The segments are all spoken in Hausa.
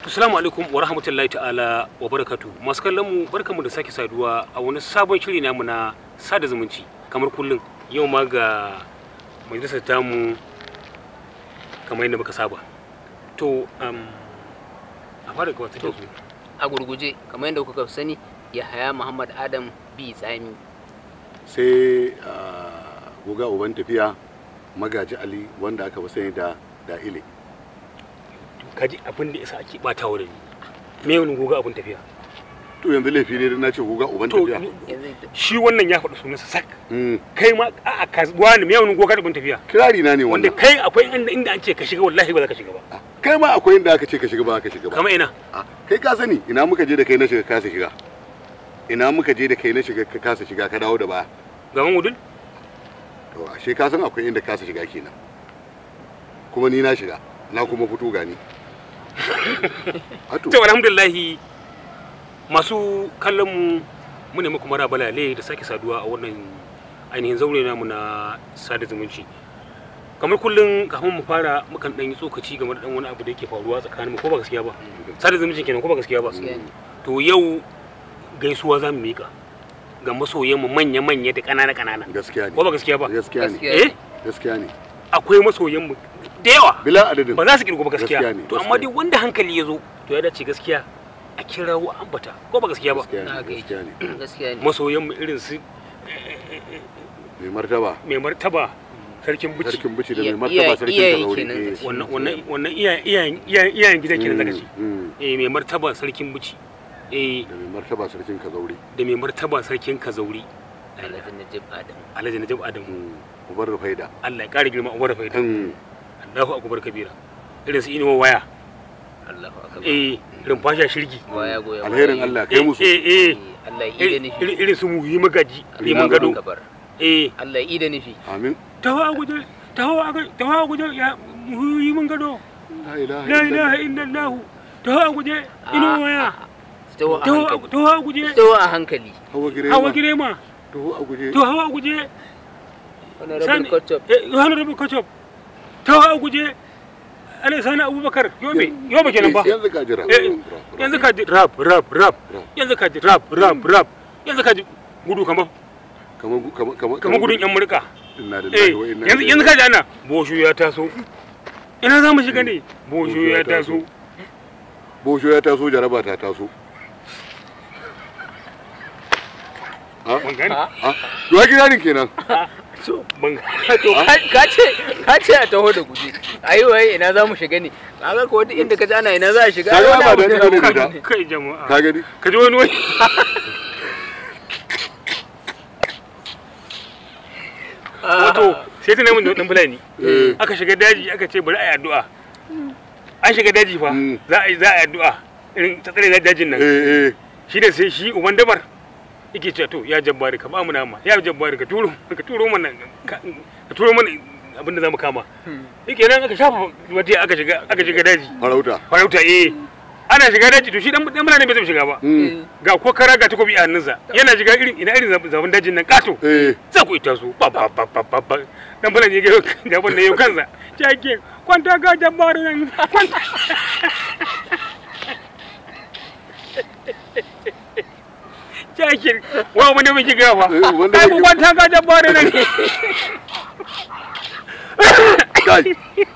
Assalamu alaikum wa rahmatullahi ta'ala wa barakatu. Masu kallon mu barkamu da sake saduwa a wani sabon shiri namu na sada zumunci kamar kullum yau ma ga majalisar tamu kamar yadda muka saba. To um, a fara gabatar da su. a gurguje kamar yadda kuka sani yahaya muhammad adam bi tsami sai ah, guga uban tafiya magaji ali wanda aka fi sani da da ile Kaji abin da yasa ake bata wa da ni. Me wani goga abin tafiya? to yanzu laifi ne dan na ce guga uban To tafiya yanzu shi wannan ya faɗi sunansa sak. Mm, Kai ma a'a ka wani me wani goga abin tafiya? kirari na ne Wanda wannan kai akwai inda inda an ce ka shiga wallahi ba za ka shiga ba. Ah, kai ma akwai inda aka ce ka shiga ba ka shiga ba Kama ina? Ah, kai ka sani ina muka je da kai na shiga kasa shiga ina muka je da kai na shiga ka kasa shiga ka dawo da baya Gaban wudul? to ashe ka san akwai inda kasa shiga kenan kuma ni na shiga na kuma fito gani Ato, to alhamdulillahi masu kallon mu mu ne muku mara balale da sake saduwa a wannan ainihin zaure namu na sada zumunci kamar kullum kafin mu fara mukan dan yi tsokaci game da dan wani abu da yake faruwa tsakanin mu ko ba gaskiya ba sada zumunci kenan ko ba gaskiya ba Gaskiya ne. to yau gaisuwa za mu mika ga masoyan mu manya manya da kanana kanana gaskiya ko ne ba gaskiya ba gaskiya ne Gaskiya. eh gaskiya ne akwai masoyan mu da yawa bila adadin ba za su kirgo ba gaskiya Gaskiya ne, to amma gaskiya dai wanda hankali ya zo to ya dace gaskiya a kirawo ambata ko ba gaskiya ba gaskiya ne na ga gaskiya ne gaskiya ne masoyan mu irin su mai martaba mai martaba sarkin buci sarkin bici da Iya- mai martaba iya- sarkin iyaye kazauri kenan eh. kace. wannan wannan wannan iyayen iyayen iyayen iyayen gidan kenan zaka ce Mm, mm. eh mai martaba sarkin buci eh da mai martaba sarkin kazauri da mai martaba sarkin kazauri alhaji najib adam alhaji najib adamu Mm, ubar rufaida Allah ya kare girma uwar faida Mm, Allahu akbar kabira irin su inuwa waya allahu akbar eh irin fasha shirgi waya goya alherin baya. Allah kai eh musu eh eh Allah ya ida irin nufi irin su muhi magaji liman Allahu gado akbar. eh Allah ya ida nufi amin tawa guje tawa guje tawa guje ya muhi man gado la ilaha la ilaha illallah illallah tawa guje inuwa waya taho a tawa hankali tawa guje taho a hankali hawa girema hawa girema to a guje to hawa guje honorable Sani- kotop eh honorable kachop tawa guje ala sani abubakar yobe yobe kenan ba yanzu ka jira Eh, yanzu ka ji rap rap rap Rap. yanzu ka ji rap rap rap yanzu ka ji gudu kamar kamar kamar kamar kamar gudun yan murka inna eh lillahi wa inna yanzu ilaihi yanzu ka ji ana boshu ya taso ina za mu shiga ne boshu ya taso bosho ya taso jaraba ta taso ha ban gani Ha? ha to ya kirarin kenan so ban to ka- ka ce ka ce a taho da guje ayi waye ina za mu shiga ne kaga ko wata inda ka ji ana ina za a shiga Kaga ai wani ba abu da ne. ina ne da kai jama'a ka gani ka ji wani wani wato sai ta nemi da dan fulani Eh. aka shiga daji aka ce bari a yi addu'a an shiga daji fa Mm. za a yi za a yi addu'a irin ta tsare dajin nan eh eh shi da sai shi uban dabar yake cewa to ya jabbari ka ba mu nama ya jabbari ka turo ka turo mana ka ka turo mana abin da zamu kama yake nan aka shafa wata aka shiga aka shiga daji farauta farauta eh ana shiga daji to shi dan dan fulani bai zai shiga ba Mm, ga ko kara ga takobi a hannunsa yana shiga irin ina irin zaben dajin nan kato eh za ku ita su ba ba ba ba ba ba dan bala ne ga gaban da yau kansa jake kwanta ga jabbar nan kwanta jake wa wani mai kiga fa Eh, wanda ai mai ku kwanta ga jabbar nan kai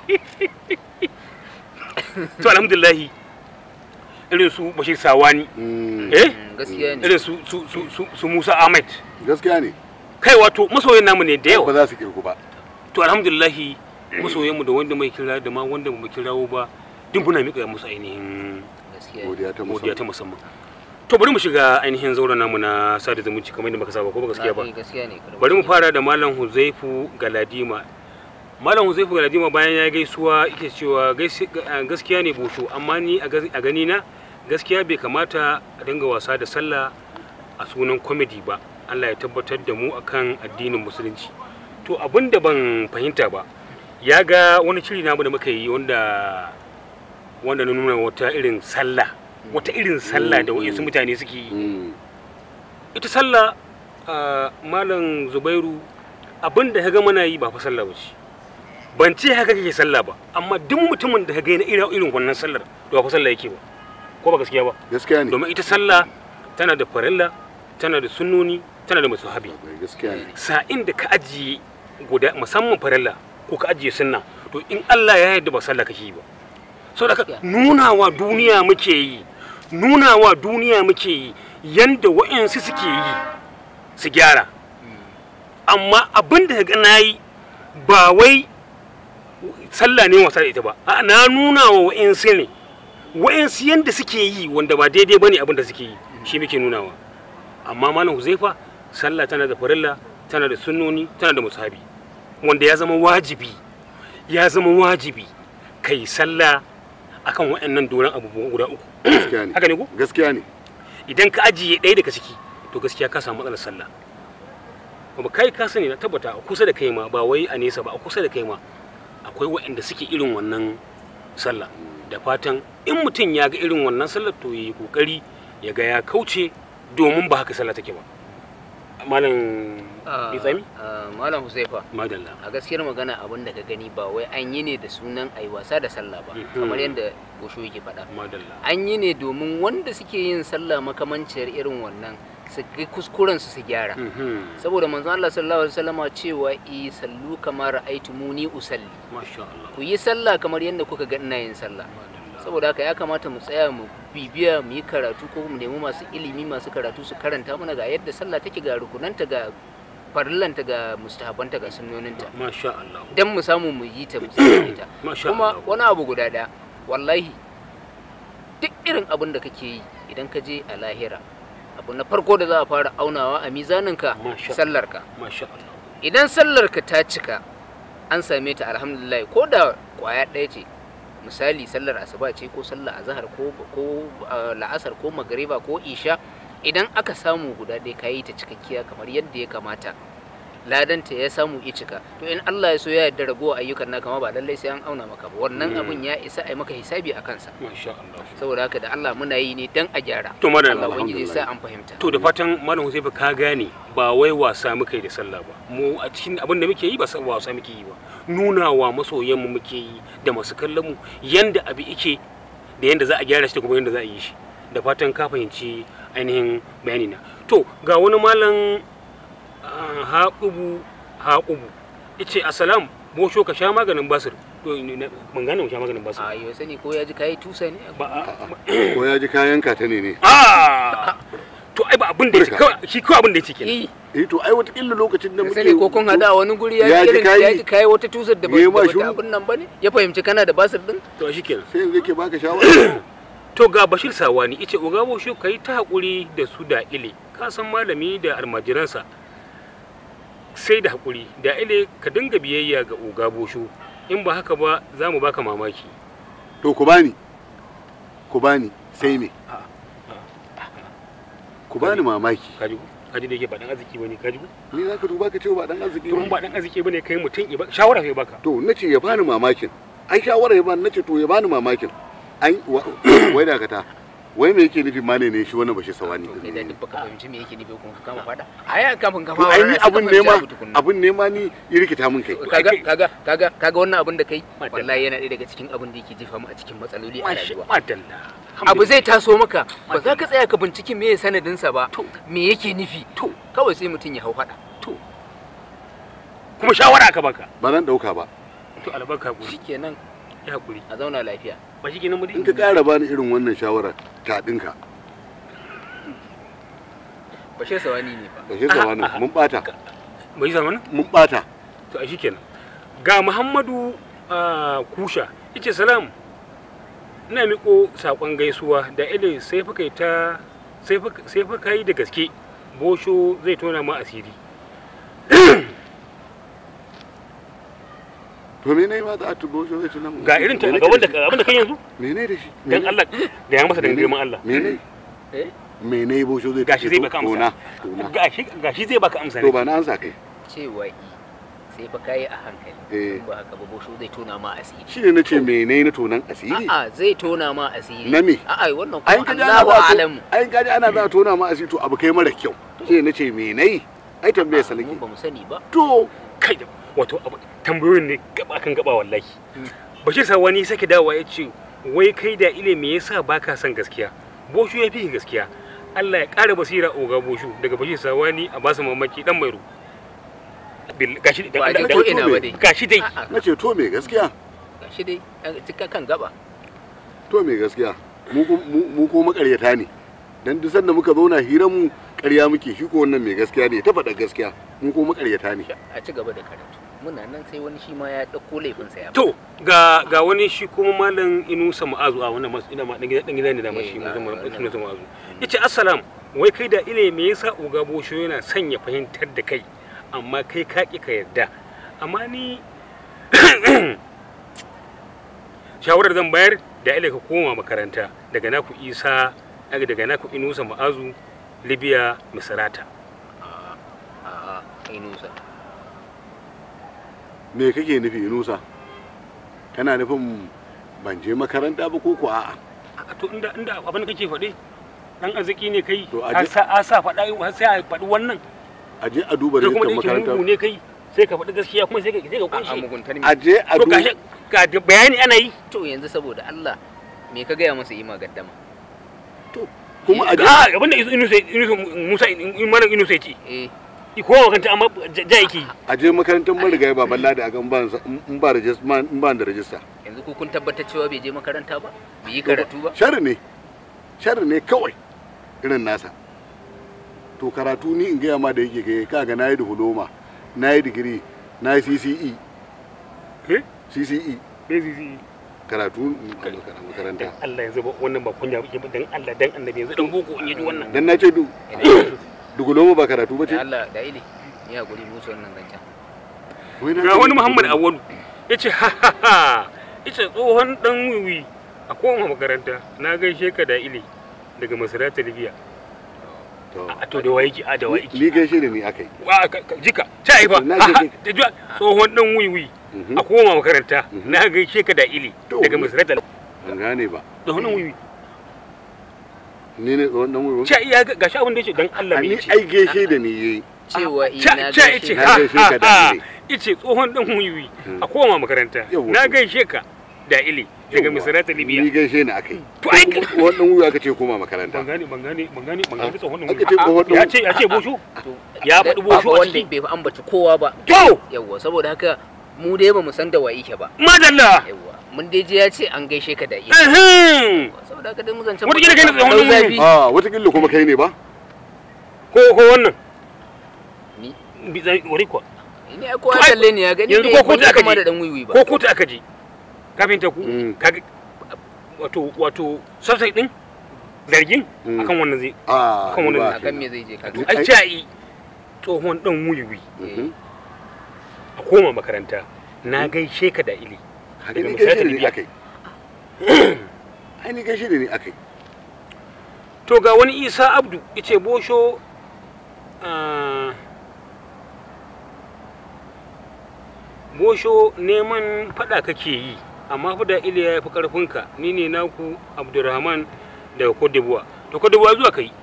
to alhamdulillah irin su bashir sawani Mm, eh Mm, gaskiya ne irin su su su su, su Musa Ahmed gaskiya ne kai wato masoyan namu ne da yawa ba za su kirku ba to alhamdulillahi masoyanmu da wanda mai kira da ma wanda ba mu kirawo ba duk muna miƙa musu ainihin gaskiya ne godiya ta godiya ta musamman musamman to bari mu shiga ainihin zauren namu na sada zumunci kamar yadda muka saba ko ba gaskiya ba Na- eh, gaskiya ne kada bari mu mutum- fara da malam huzaifu galadima malam huzaifu galadima bayan ya gaisuwa yake cewa gaisi- ga- gaskiya ne bosho amma ni a gas- a gani na gaskiya bai kamata a dinga wasa da sallah a sunan kwamidi ba allah ya tabbatar da mu akan addinin musulunci to abin da ban fahimta ba ya ga wani shiri namu da muka yi wanda wanda na nuna wata irin sallah wata irin sallah da wasu mutane suke yi Mm, ita sallah a malam zubairu abin da ga mana yi ba fa sallah ba ce ban ce haka kake sallah ba amma duk mutumin da ka ga yana irin irin wannan sallar to ba fa sallah yake ba ko ba gaskiya ba gaskiya ne domin ita sallah tana da farilla tana da sunnoni tana da musahabi gaskiya ne sa'in da ka ajiye guda musamman farilla ko ka ajiye sunna to in Allah ya yarda ba sallah kake yi ba so da nuna wa duniya muke yi nuna wa duniya muke yi yanda wa'ansu suke yi su gyara amma abin da ga na yi ba wai sallah ne wasa da ita ba a na nuna wa wa'ansu ne wa'ansu yanda suke yi wanda ba daidai bane abin da suke yi shi muke nunawa amma malam huzaifa sallah tana da farilla tana da sunnoni tana da musahabi wanda ya zama wajibi ya zama wajibi kai sallah akan waɗannan doron abubuwan guda uku gaskiya ne haka ne ko gaskiya ne idan ka ajiye ɗaya daga ciki to gaskiya ka samu matsalar sallah kuma kai ka sani na tabbata a kusa da kai ma ba wai a nesa ba a kusa da kai ma akwai waɗanda suke irin wannan sallah da fatan in mutum ya ga irin wannan sallar to yi kokari ya ga ya kauce domin ba haka sallah take ba malam Ah, Bitsami? ah, malam huzaifa madalla a gaskiyar magana abin da ka gani ba wai an yi ne da sunan ai wasa da sallah ba Mhm. kamar yadda gosho yake faɗa madalla an yi ne domin wanda suke yin sallah makamanciyar irin wannan su ga kuskuren su su gyara Mhm. saboda manzon Allah sallallahu alaihi wasallama cewa i sallu kamar aitumuni usalli masha Allah ku yi sallah kamar yadda kuka ga ina yin sallah saboda haka ya kamata mu tsaya mu bibiya mu yi karatu ko mu nemi masu ilimi masu karatu su karanta mana ga yadda sallah take ga rukunanta ga farillanta ga mustahabanta ga sunnoninta masha Allah dan mu samu mu yi ta mu tsaya ta masha kuma Allah wani abu guda daya wallahi duk irin abin da kake yi idan ka je a lahira abu na farko da za a fara aunawa a mizaninka Masha. sallarka masha Allah idan sallarka ta cika an same ta alhamdulillah ko da kwaya ɗaya ce misali sallar asuba ce ko sallar azhar ko ko ah, la'asar ko magariba ko isha idan aka samu guda ɗaya ka yi ta cikakkiya kamar yadda ya kamata ladanta ya samu ya cika to in Allah ya so ya yarda ragowa ayyukan naka ma ba lallai sai an auna maka ba wannan Mm. abun ya isa a yi maka hisabi a kansa masha Allah saboda haka da Allah muna yi ne dan a gyara to madalla Allah ubangiji ya sa an fahimta to da fatan malam Hussein ka gane ba wai wasa muka yi da sallah ba mu a cikin abin da muke yi ba sa- wasa muke yi ba nuna wa masoyan mu muke yi da masu kallon mu yanda abu yake da yanda za a gyara shi da kuma yanda za a yi shi da fatan ka fahimci ainihin bayani na to ga wani malam ah, haƙubu haƙubu yace assalam bosho ka sha maganin basir to ni na- ban gane mu sha maganin basir a yau sani ko ya ji kayi tusa ne ba a- ko ya ji kayan ka ta ne ne Ah! to ai ba abin da yake Burka. kawai shi kawai abin da yake kenan eh eh to ai watakila lokacin da ka muke sani ko kun hada a wani guri ya Ya ji ji irin kayi? ya ji kayi wata tusar da ba Ya yi ma da bata shiru? abin nan bane ya fahimci kana da basir din to shi kenan sai yanzu yake baka shawara to ga bashir sawani ice ogabo shi kai ta hakuri da su da ile ka san malami da almajiransa sai da hakuri da ile ka dinga biyayya ga ogabo shu in ba haka ba za mu baka mamaki to ku bani ku bani sai me ku bani mamaki kaji ko kaji da yake ba dan arziki bane kaji ko ni za ka duba ka ce ba dan arziki to in ba ba dan arziki bane kai mutum ya ba- shawara kai baka to na ce ya bani mamakin ai shawara ya bani na ce to ya bani mamakin an wa- wai dakata wai me yake nufi mane ne shi wannan bashi sawani to kai din da ne duk baka fahimci me yake nufi kun ka kama fada ai kafin ka to fara ai ni sai ka abun fahimci nema abu tukunna. abun nema ni ya rikita min kai kaga kaga kaga kaga wannan abin da kai Madalla. wallahi yana ɗaya daga cikin abin da yake jefa mu a cikin matsaloli a Masha- rayuwa madalla abu zai taso maka ba Madalla. za ka tsaya ka binciki me sanadinsa ba To. me yake nufi to kawai sai mutum ya hau fada to kuma shawara aka baka ba zan dauka ba to albarka hakuri shikenan ya hakuri a zauna lafiya ba shi kenan mu in ka kara bani irin wannan shawara ta dinka bashir sawani ne fa bashi sawani mun bata bai zama mun bata to a shikenan ga muhammadu ah, kusha yace salam ina miko sakon gaisuwa da ile sai fa kai ta sai fa sai fa kai da gaske bosho zai tona ma asiri to me ne ma za a tubo shi zai tunan ga irin ta gaban da abin da kai yanzu me ne da shi dan Allah ga ya masa da girman Allah me ne eh me ne bo shi zai gashi zai baka tona amsa tona gashi gashi zai baka amsa to ne ba na ansa kai cewa i sai fa kayi a hankali eh in ba haka ba bosho zai tona ma asiri shi ne nace me ne na tonan asiri a'a zai tona ma asiri Na me? a'a wannan ayin kuma kaji ana Allahu za a alamu to ayin kaji ana za a tona ma asiri to abu kai mara kyau shi ne nace me nayi ai tambaye sa mun nake ba mu sani ba to kai da wato abu- tambayoyin ne gaba kan gaba wallahi Mm. bashir sawani sake dawowa ya ce wai kai da ile me yasa baka son gaskiya boshu ya fi gaskiya Allah ya ƙara basira oga boshu daga bashi sawani a basu mamaki dan mai ru Bil- gashi ba a je dan- ko dan- ina ba dai gashi dai A'a, na ce to me gaskiya gashi dai an cika kan gaba to me gaskiya mu ko- mu mu ko makaryata ne dan duk sanda muka zauna hiran mu ƙarya muke shi ko wannan mai gaskiya ne ta faɗa gaskiya mu ko makaryata ne a ci gaba da karatu muna nan sai wani shi ma ya ɗauko laifinsa ya to ga ga wani shi kuma malam inusa ma'azu a wannan masu ina ma dan gida dan gida ne da ma shi Eh, ga- musamman ga- inusa ma'azu yace assalam wai kai da ile me yasa oga bosho yana son ya fahimtar da kai amma kai ka ki ka yarda amma ni shawarar zan bayar da ile ka koma makaranta daga naku isa daga naku inusa ma'azu libya misrata a'a inusa me kake nufi inusa kana nufin ban je makaranta ba ko ko a'a a to inda inda abin da kake faɗi dan arziki ne kai To, a ka je- sa a sa faɗa har sai a faɗi wannan a je a duba kai kuma da rajistar yake makaranta mugu ne kai sai ka faɗi gaskiya kuma sai ka sai ka a kunshi muguntar a je a to duba gashi ga da bayani ana yi to yanzu saboda Allah me ka gaya masa ima gaddama kuma a je a abinda inusa inusa musa imanin inusa ya ce eh i kowa kanta amma ja ja yake yi. a je makarantar marigayi baban ladi a ga in ba in ba rajis- ma- in ba da rajista yanzu ku kun tabbatar cewa bai je makaranta ba bai yi karatu ba sharri ne sharri ne kawai irin nasa to karatu ni in gaya ma da yake kai kaga na yi diploma na yi digiri na yi CCE Eh? CCE Bai zizi. karatu a makaranta dan Allah yanzu ba wannan ba kunya ba dan Allah dan annabi yanzu dan boko in yi wannan dan na ce du diploma ba karatu ba ce da Allah da ili ni hakuri musu wannan zancen Wai na ga ce wani Muhammad diploma. Awwalu yace ha ha ha yace tsohon dan wiwi a koma makaranta na gaishe ka da ili daga Masarata Libya To, a to da waiki a da waiki ni gaishe da ni akai wa ka- ka- jika ta yi fa Na Ha, ha, je- da juwa, tsohon dan wiwi Mhm. a koma makaranta Mhm. na gaishe ka da ili To. daga Masarata ban gane ba tsohon dan wiwi ni ne wannan wuri cha iya ga gashi abin da yace dan Allah a me ni yace ai gaishe da ni yayi cewa cha ina cha gaishe yace Na ha gaishe ha ka da ha ili. yace tsohon dan wiwi Hmm. a koma makaranta Yawwa. na gaishe ka da ili daga Yawwa. Masarata ni Libya gaishe ni akai to ai wannan wuri aka ce koma makaranta ban gane ban gane ban gane ban gane tsohon dan aka ce wiwi tsohon dan ya ce ya ce bosho to Ya da- faɗi bosho ba a wanda ciki. bai fi ambaci kowa ba to yawwa saboda haka mu dai ba mu san da wa yake ba madalla yawwa mun dai je ya ce an gaishe ka da iya ehem saboda haka dai mu zancen Wata kila kai ne tsohon Dau nan ne. zafi. a watakila kuma kai ne ba ko ko wannan ni bi zai wari kuwa ni ai kowa To ai, kalle ne ya gani yanzu bai- ko kotu ban aka kama je. da dan wiwi ba ko kotu aka je kafin ta ku Mm. kaga wato wato subside din zargin Mm. akan wannan zai a Kan wani ba akan me zai je ka Duk- ai cai tsohon dan wuyiwi Mhm. a koma makaranta na gaishe ka da ili Haka Daga ni misali gaishe da ni Libya. akai ai ni gaishe da ni akai to ga wani isa abdu yace bosho ah, bosho neman fada kake yi amma fa da iliya ya fi karfinka ni ne naku abdurrahman daga cote d'ivoire to cote d'ivoire zuwa kai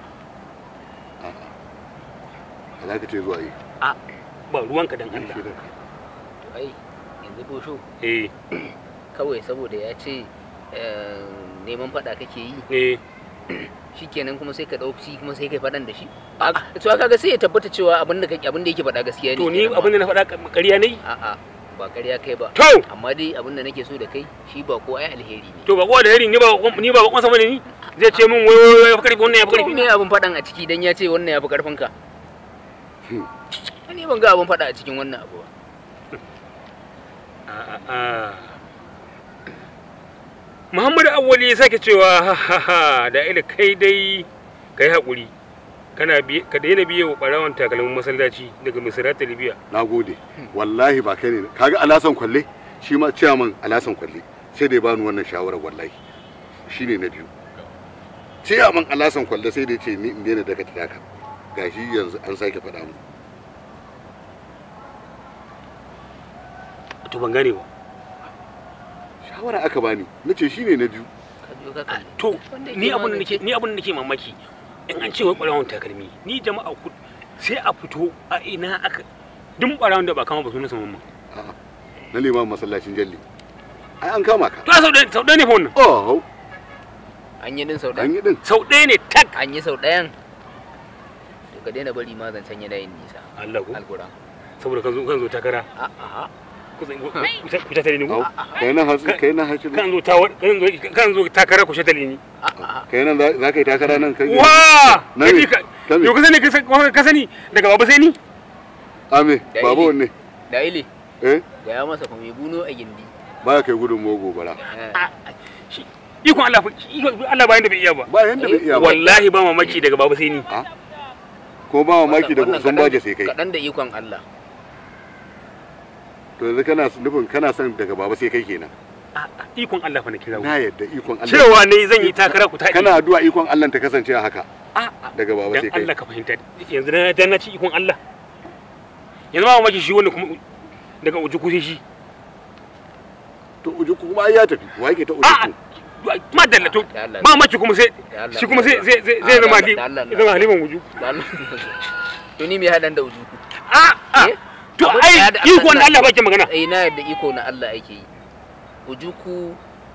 a za ka ce zuwa yi a ba ruwanka dan allah to ai yanzu bosho eh kawai saboda ya ce eh, neman faɗa kake yi eh shikenan kuma sai ka ɗauki kuma sai kai faɗan da shi to kaga sai ya tabbata cewa abin da kake abin da yake faɗa gaskiya ne to ni kenan abin ma. da na faɗa ƙarya ne a'a ba ƙarya kai ba to amma dai abin da nake so da kai shi ba ko ai alheri ne to ba kowa da hari ni ba ni ba bakon sama ne ni zai ce min wai wai wai ya fi karfi wannan ya fi to karfi me abin faɗan a ciki dan ya ce wannan ya fi karfin ka Hmm. ni ban ga abin faɗa a cikin wannan abu ba A'a. Muhammadu Awwali ya sake cewa ha ha ha da ila kai dai ka yi haƙuri kana biye ka daina biye wa ɓarawan takalmin masallaci daga Misrata Libya na gode wallahi ba kai ne kaga alasan kwalle shi ma ciyaman alasan kwalle sai da ya bani wannan shawarar wallahi shi ne na biyu ciyaman alasan kwalle sai da ya ce ni in daina daga taka gashi yanzu an sake faɗa mu to ban gane ba shawara aka bani na ce shi ne na biyu ka biyo ka kalli to Wanda ni yake abin da magance- nake ni abin da nake mamaki in an ce wai ɓarawan takalmi ni jama'a ku sai a fito a ina aka duk ɓarawan da ba kama ba sunan mamman A'a, na liman masallacin jalli ai an kama ka to sau ɗaya sau ɗaya ne fa wannan oh an yi din sau an ɗaya yi din sau ɗaya ne tak an yi sau ɗayan to ka daina bari ma zancen yana yin nisa Allah ko alkura saboda kan zo kan zo takara a'a ku ku ta tare ni au ko kai nan hatsi kai nan hatsi kan zo tawar kan zo kan zo takara ku shatale ni a'a kai nan za za ka yi takara nan kai wa Na kaji me? ka Ta me? yo ka sani ka san- ka sani daga baba sai ni ame Da babu ili. wanne da ile eh ga ya masa fa mai buno a gindi baya kai gudun mo gobara Eh, Ah, shi- ikon Allah fa- ikon Allah bayan da bai iya ba ba yanda bai iya ba wallahi ba mamaki daga baba sai ni ko ba mamaki da wannan sun kaɗan- baje sai kai kaɗan da ikon Allah to yanzu kana nufin kana son daga baba sai kai kenan Ah, ah, ikon Allah fa na kira na yadda ikon Allah cewa ne zan yi takara ku taɗi kana addu'a ikon Allah ta kasance a haka Ah, ah, daga baba dan sai kai Allah ka fahimta yanzu na dan na ci ikon Allah yanzu ba mamaki shi wanda kuma daga uji kusa shi to uju kuma ai ya tafi wa yake ta uju a ma dalla to Da Allah. ba mamaki kuma sai Da Allah. shi kuma sai sai sai Ah, zai zama da hali Allah, da Allah. zama haliman uju Da Allah. to ni me hadan da ujuku a a Eh? to Abin ai da- da ikon Allah- Allah bake magana eh na yadda iko na Allah ake yi ujuku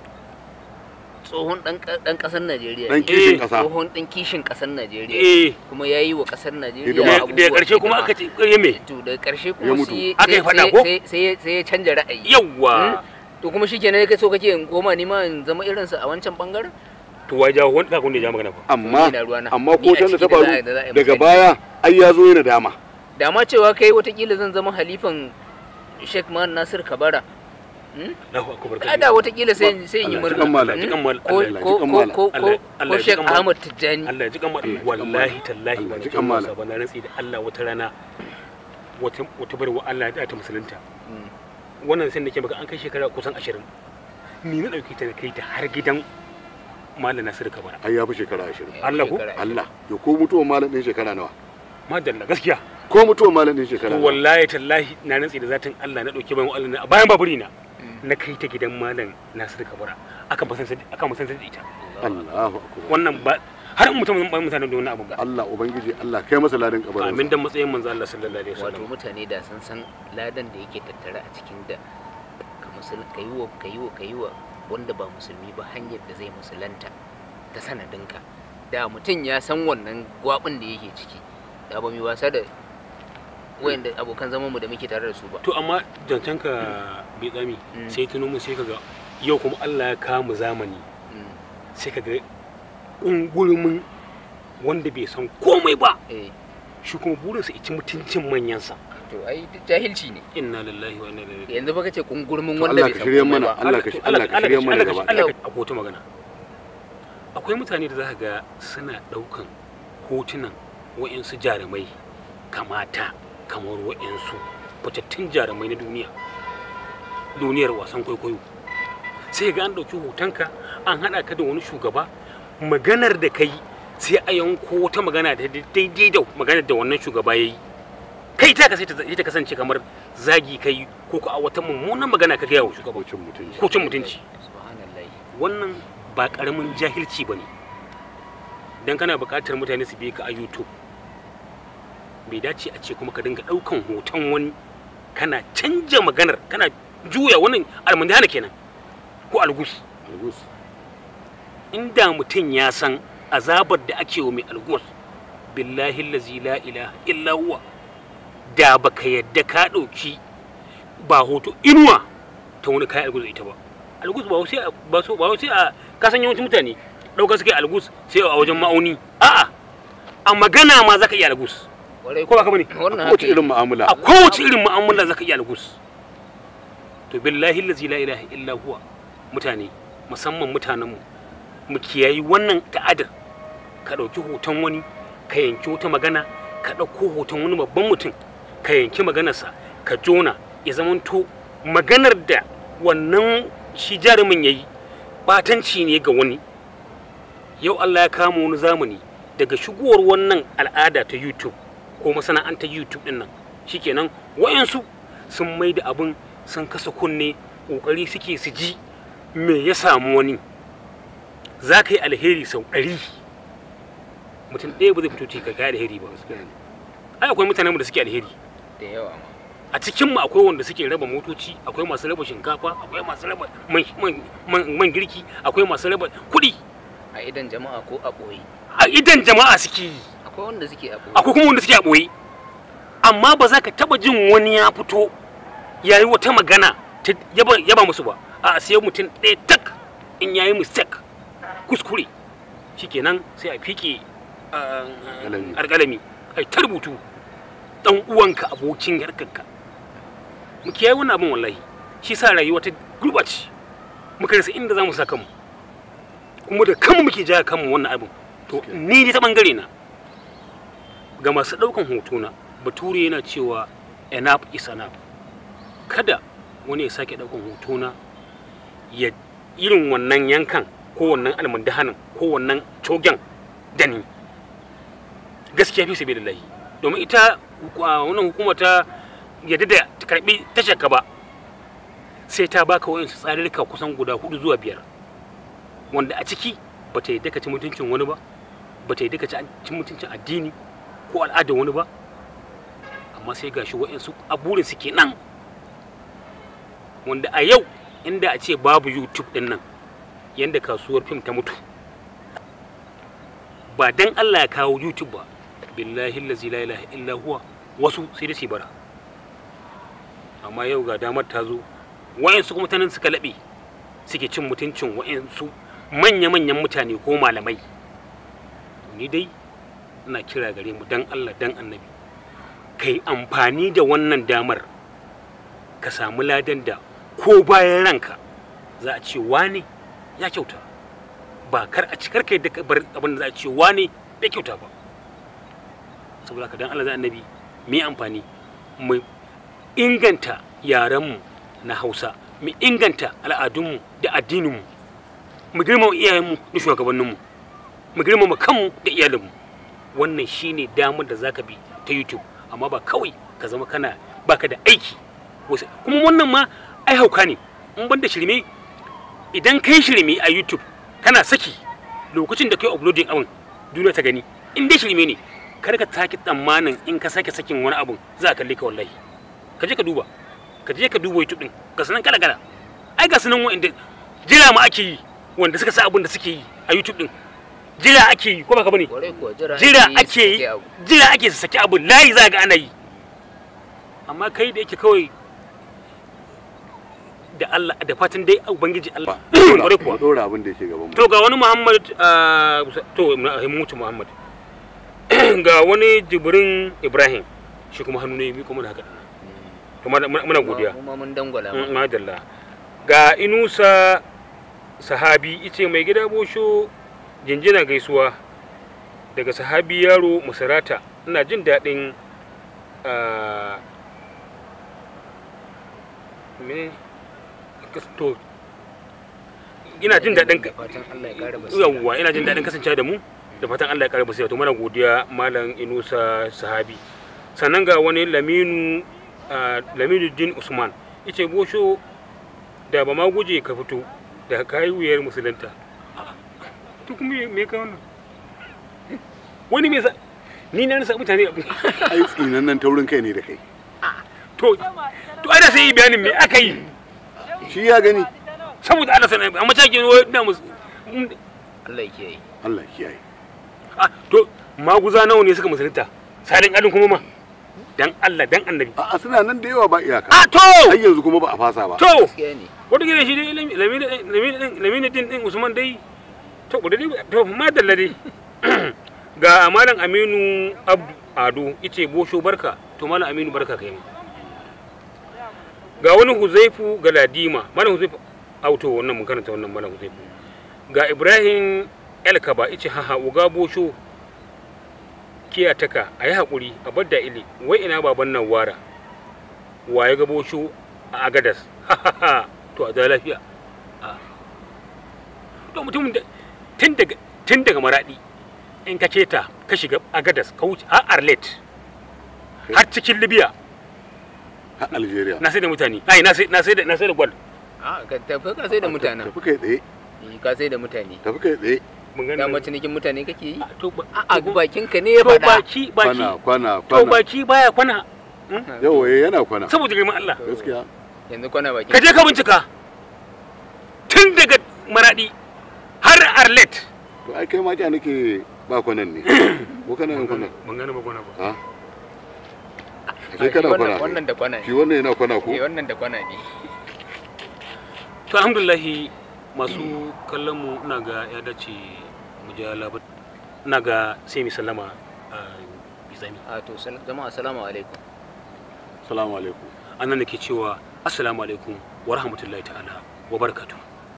tsohon dan ka- dan kasar Najeriya dan ne. kishin Eh, kasa tsohon dan kishin kasar Najeriya eh kuma yayi wa kasar Najeriya Hidima. da abubuwa karshe kuma hidima. aka ce ƙarye me to da karshe Ya kuma mutu. sai Aka yi sai- faɗa sai- ko? sai sai sai ya canja ra'ayi yawwa to kuma shikenan kai so kake in koma ni ma in zama irin sa a wancan bangaren to wai jawo wani kakun da ya ja magana fa amma Ni na ruwana. amma Ni ko a can da ta ciki da faru za a- da za a yi daga misali. baya ai ya zo yana dama da ma cewa kai watakila zan zama halifan Sheikh Man Nasir Kabara Hmm? Allahu akbar ai da watakila sai sai in yi Allah murna ji kan malam. Hmm? Ji kan malam. ko Allah ko ji kan ko malam. ko ko Allah- Allah ko ji Sheikh kan malam. Ahmad Tijjani Allah ya ji kamar Allah ya ji kan wallahi malam. tallahi Allah ba ya ji ji kan kamar malam. ba na rantsi da Allah wata rana wata wata barwa Allah ya ta musulunta Hmm. wannan sai nake maka an kai shekara kusan 20 ni na dauke ta na kai ta har gidan Malam Nasiru Kabara ai ya fi shekara 20 Allah ko? Shekara Allah yo ko mutuwar malam din shekara nawa madalla gaskiya ko mutuwar malam din shekara to nawa wallahi tallahi na rantsi da zatin Allah na dauke bayan Allah na a bayan baburi na Hmm. na kai ta gidan Malam Nasiru Kabara aka musan aka musan da ita Allahu akbar wannan ba har in mutum ba mutane da wannan abu ba Allah ubangiji Allah kai masa ladan kabarin amin dan matsayin manzo Allah sallallahu alaihi wato wasallam mutane da sun san ladan da yake tattare a cikin da ka musul ka yi wa ka yi wa ka yi wa wanda ba musulmi ba hanyar da zai musulanta ta sanadinka da mutum ya san wannan gwabin da yake ciki da ba mu yi wasa da wayanda abokan zaman mu da muke tare da su ba to amma zancen ka bai tsami Mm. sai tuno mu sai kaga yau kuma Allah ya kawo mu zamani Mm, sai kaga ungurumin wanda bai san komai ba eh shi kuma burinsa ya ci mutuncin manyansa to ai duk jahilci ne inna lillahi wa inna ilaihi raji'un yanzu baka ce kungurmin To wanda Allah bai ka san shirye komai mana ba Allah ka Allah ka shirye mana Allah gaba ka Allah ka akwai wata magana akwai mutane da zaka ga suna daukan hotunan wa'insu jarumai kamata kamar wa'insu fitattun jarumai na duniya duniyar wasan kwaikwayo sai ga an ɗauki hotonka an haɗa ka da wani shugaba maganar da kai sai a yanko wata magana da daidai da maganar da wannan shugaba ya yi kai ta ka sai ta sai ta kasance kamar zagi kai ko ko a wata mummunan magana ka gaya wa shugaba Cin mutunci ko cin mutunci subhanallahi wannan ba karamin jahilci ba ne don kana buƙatar mutane su bi ka a youtube bai dace a ce kuma ka dinga ɗaukan hoton wani kana canja maganar kana juya wannan almundana kenan ko algus Algus. inda mutum ya san azabar da ake wa mai algus billahi lazi la ilaha illa huwa da baka yadda ka ɗauki ba hoto inuwa ta wani kayan algus da ita ba algus ba sai a- ba so ba sai a kasan yawancin mutane ɗaukar suke algus sai a wajen ma'auni a'a a magana ma zaka iya algus Kwarai ko ba ka bane wannan Kowace haka irin mu'amala a kowace irin mu'amala zaka iya algus to billahi lazi la ilaha illa huwa mutane musamman mutanenmu mu kiyayi wannan ta'adar ka ɗauki hoton wani ka yanki wata magana ka ɗauko hoton wani babban mutum ka yanki maganarsa ka jona ya zamanto maganar da wannan shi jarumin ya yi batanci ne ga wani yau allah ya kama wani zamani daga shigowar wannan al'ada ta youtube ko masana'antar youtube din nan shikenan wayansu sun mai da abin sun kasa kunne kokari suke su ji me ya samu wani za ka yi alheri sau ɗari mutum ɗaya ba zai fito ce ka kai alheri ba Gaskiya ne. ai akwai mutanen da suke alheri da yawa ma a cikin mu akwai wanda suke raba motoci akwai masu raba shinkafa akwai masu raba man, man, man, man girki akwai masu raba kuɗi a idan jama'a ko a ɓoye a idan jama'a suke yi akwai wanda suke a ɓoye akwai kuma wanda suke a ɓoye amma ba za ka taɓa jin wani ya fito ya yi wata magana ta yaba, yaba musu ba a sai mutum ɗaya tak in ya yi mistake kuskure shikenan sai a fiƙe ah, Alƙalami. alƙalami ai ta rubutu ɗan uwanka abokin yarkarka mu kiyaye wannan abin wallahi shi sa rayuwa ta gurɓace muka rasa inda za mu sa kanmu kuma da kanmu muke jaya kanmu wannan abin to ni ne ta bangare na ga masu ɗaukan hotuna bature yana cewa enough is enough kada wani ya sake ɗaukan hotuna ya irin wannan yankan ko wannan almundahanin ko wannan cogen da ni gaskiya fi sabi lahi domin ita uh, wannan hukuma ta yadda da ta karbi tashar ka ba sai ta baka wayansu tsarirka kusan guda hudu zuwa biyar wanda a ciki ba ta yadda ka ci mutuncin wani ba ba ta yadda ka ci mutuncin addini ko al'adar wani ba amma sai gashi wayansu a burin su kenan wanda a yau inda a ce babu youtube din nan yanda kasuwar fim ta mutu ba dan Allah ya kawo youtube ba billahi allazi la ilaha illa huwa wasu sai da su bara amma yau ga damar ta zo wayansu kuma tanan suka laɓe suke cin mutuncin wayansu manya-manyan mutane ko malamai ni dai ina kira gare mu dan Allah dan annabi kai amfani da wannan damar ka samu ladan da ko bayan ranka za a ce wane ya kyauta ba kar a cikar kai da bar abin da za a ce wane bai kyauta ba saboda ka dan Allah da annabi mu yi amfani mu inganta yarenmu na Hausa mu inganta al'adunmu da addininmu mu girmama iyayenmu da shugabanninmu mu girmama kanmu da iyalinmu wannan shine damar da zaka bi ta YouTube amma ba kawai ka zama kana baka da aiki wasu kuma wannan ma ai hauka ne in banda shirme idan kai shirme a YouTube kana saki lokacin da kai uploading abin duniya ta gani in dai shirme ne kar ka sake tsammanin in ka sake sakin wani abun za a kalle ka wallahi ka je ka duba ka je ka duba YouTube din ga sanan kala kala ai ga sanan wanda jira ma ake yi wanda suka sa abin da suke yi a YouTube din jira ake yi ko ba ka bane kwarai kuwa jira jira ake ake yi yi su sake abu. jira ake su saki abu layi za ga ana yi amma kai da yake kawai da Allah da fatan dai ubangiji Allah kwarai kuwa mu dora abin da yake gaban mu to ga wani Muhammad ah, to na mutu Muhammad ga wani Jibrin Ibrahim shi kuma hannu ne mi kuma da haka to muna muna godiya Mu ma mun dangwala Mm, ma. madalla ga Inusa sahabi ice mai gida bosho jinjina gaisuwa daga sahabi yaro masarata ina jin daɗin ah, me to ina jin daɗin Da fatan Allah ya kara basira. yawwa ina jin daɗin kasancewa da mu da fatan Allah ya ƙara basira to mana godiya malam Inusa Sahabi sannan ga wani Laminu ah, Laminu Din Usman yace bosho da ba ma guje ka fito da kayi wuyar musulunta to kuma me- me ka wannan wani me sa ni na rasa mutane abu ai tsinan nan taurin kai ne da kai to to ana sai yi bayanin me aka yi shi ya gani saboda Allah sanar amma take wai ina mus Allah ya kiyaye. Allah kiyaye ah to maguza nawa ne suka musulunta salin adin kuma ma dan Allah dan annabi a'a suna nan da yawa ba iyaka ah to har yanzu kuma ba a fasa ba to Gaskiya ne. wata gida shi dai lamini din din usman dai to kudu dai to madalla dai ga malam aminu abdu ado ice bosho barka to malam aminu barka kai ma ga wani huzaifu galadima malam huzaifu auto wannan mun karanta wannan malam huzaifu ga ibrahim elkaba ice haha uga bosho kiyataka a yi haƙuri a bar da ili wai ina baban nan wara waye ga bosho a agadas to a da lafiya Ah. to mutumin da tun daga tun daga maradi in ka keta ka shiga agadas ka wuce har arlet har cikin libya har Algeria na sai da mutane ai na sai na sai da na sai da gwal A ka tafi ka sai da mutanen. tafi kai tsaye Eh, Ka sai da mutane. tafi kai tsaye mun gani Dama cinikin mutane kake yi? Ah, to ba A bakin ka ne ya to faɗa. baki baki kwana kwana to kwana baki baya kwana yawa eh, yana kwana saboda girman Allah gaskiya yanzu kwana bakin ka je ka bincika tun daga maradi har arlet to ai kai ma ja nake ba kwanan ne ko kana yin kwanan ban gane ba gona ba ha Ah, kai kana wannan- kwana wannan da kwana shi ne wannan yana kwana ko Eh, wannan da kwana ne to alhamdulillahi masu kallon mu ina ga ya dace mu ja labar ina ga sai mu sallama a bizami a to sal- jama'a assalamu alaikum assalamu alaikum annan nake cewa assalamu alaikum wa rahmatullahi ta'ala wa barakatuh